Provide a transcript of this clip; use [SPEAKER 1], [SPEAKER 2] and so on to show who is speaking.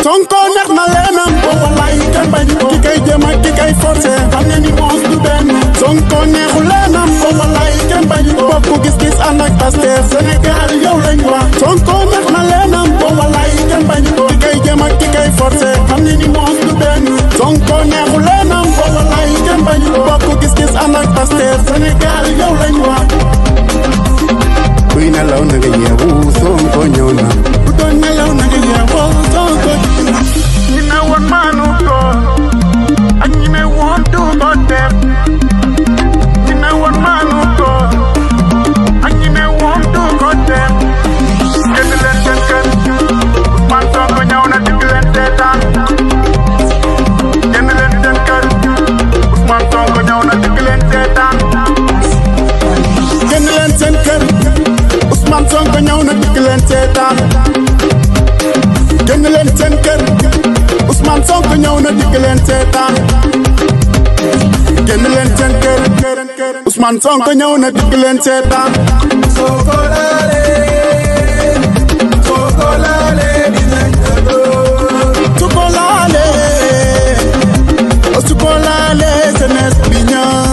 [SPEAKER 1] Sonko neex na leenam boo wallaay kenn bañ ko ki kay jëm ak ki kay forcé xam ne ni moos du benn Sonko neexu leenam boo wallaay kenn bañ ko bokk gis-gis ànd ak Pastef Sénégal yow lañ wax Sonko neex na leenam boo wallaay kenn bañ ko ki kay jëm ak ki kay forcé xam ne ni moos du benn Sonko neexu leenam boo wallaay kenn bañ ko bokk gis-gis ànd ak Pastef Sénégal yow lañ wax kuy nelaw na nga yeewu Sonko ñëw na bu doon nelaw na nga yeewu Sonko ñëw na
[SPEAKER 2] ñi ne woon maanu ko ak ñi ne woon du ko def ñi ne woon maanu ko ak ñi ne woon du ko def génn leen seen kër Ousmane Sonko ñëw na digg leen seetaan génn leen seen kër Ousmane Sonko ñëw na digg leen seetaan
[SPEAKER 1] génn leen seen kër Ousmane Sonko ñëw na digg leen seetaan génn leen seen kër Ousmane Sonko ñëw na digg leen seetaan génn leen seen kër Ousmane Sonko ñëw na digg leen seetaan
[SPEAKER 3] Sonko laale Sonko laale dinañ ko dóor
[SPEAKER 1] su ko laalee su ko laalee jeunesse bi ñëw